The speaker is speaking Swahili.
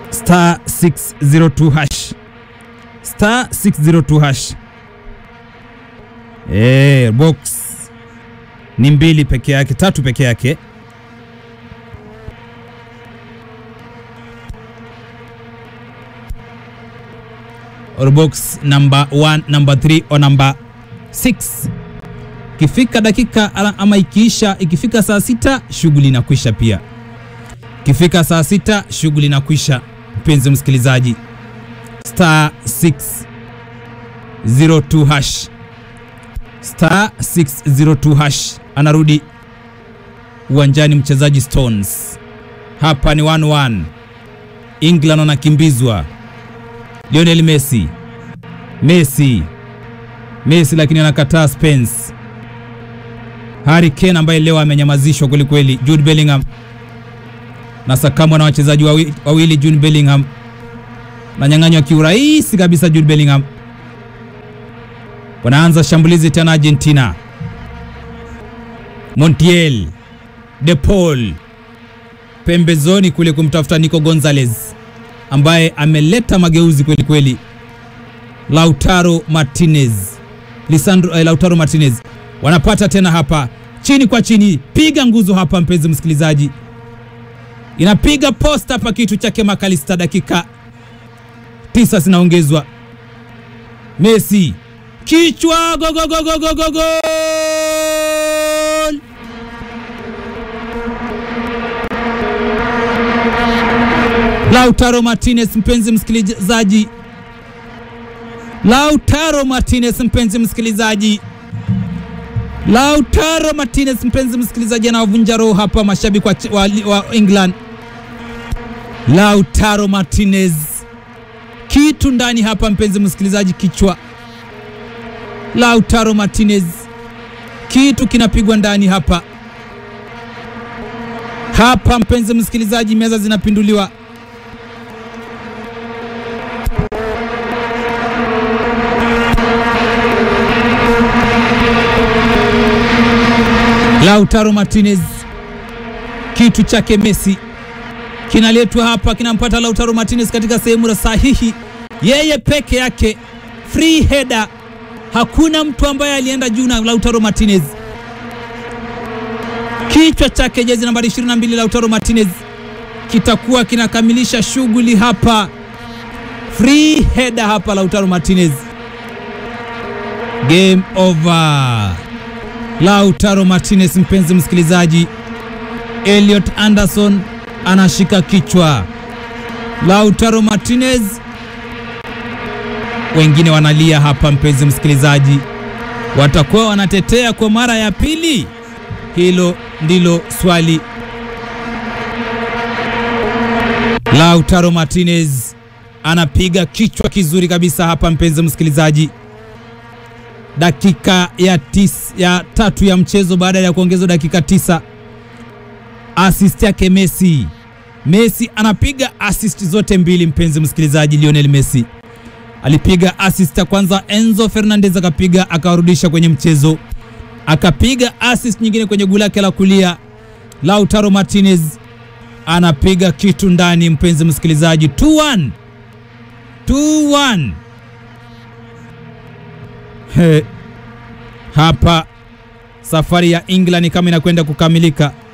star 602 hash star 602 hash. Eh, box ni mbili peke yake, tatu peke yake. Or box number 1, number 3 or number 6. Ikifika dakika ala- ama ikiisha, ikifika saa sita shughuli inakwisha pia. Ikifika saa sita shughuli inakwisha, mpenzi msikilizaji. Star 602 hash star 602 hash anarudi uwanjani mchezaji Stones. Hapa ni 1-1. England wanakimbizwa. Lionel Messi. Messi. Messi lakini anakataa Spence. Harry Kane ambaye leo amenyamazishwa kweli kweli. Jude Bellingham na sakamwa na wachezaji wawi- wawili. Jude Bellingham nanyang'anywa kiurahisi kabisa. Jude Bellingham wanaanza shambulizi tena Argentina. Montiel, De Paul pembezoni kule kumtafuta Nico Gonzalez ambaye ameleta mageuzi kweli kweli. Lautaro Martinez, Lisandro eh, Lautaro Martinez wanapata tena hapa chini kwa chini, piga nguzo hapa, mpenzi msikilizaji, inapiga posta hapa, kitu chake Makalista. Dakika tisa zinaongezwa. Messi kichwa, go go go go go go go Lautaro Martinez, mpenzi msikilizaji, Lautaro Martinez, mpenzi msikilizaji, Lautaro Martinez, mpenzi msikilizaji, anawavunja roho hapa mashabiki wa, wa, wa England. Lautaro Martinez, kitu ndani hapa, mpenzi msikilizaji, kichwa. Lautaro Martinez, kitu kinapigwa ndani hapa hapa, mpenzi msikilizaji, meza zinapinduliwa. Lautaro Martinez, kitu chake Messi kinaletwa hapa, kinampata Lautaro Martinez katika sehemu sahihi, yeye peke yake, free header. Hakuna mtu ambaye alienda juu na Lautaro Martinez, kichwa chake jezi nambari 22 Lautaro Martinez kitakuwa kinakamilisha shughuli hapa, free header hapa, Lautaro Martinez, game over. Lautaro Martinez, mpenzi msikilizaji, Elliot Anderson anashika kichwa. Lautaro Martinez, wengine wanalia hapa, mpenzi msikilizaji, watakuwa wanatetea kwa mara ya pili? Hilo ndilo swali. Lautaro Martinez anapiga kichwa kizuri kabisa hapa, mpenzi msikilizaji dakika ya, tis, ya tatu ya mchezo baada ya kuongezwa dakika tisa. Assist yake Messi. Messi anapiga assist zote mbili, mpenzi msikilizaji. Lionel Messi alipiga assist ya kwanza, Enzo Fernandez akapiga akawarudisha kwenye mchezo, akapiga assist nyingine kwenye goli lake la kulia. Lautaro Martinez anapiga kitu ndani, mpenzi msikilizaji, 2-1 2-1 He, hapa safari ya England kama inakwenda kukamilika.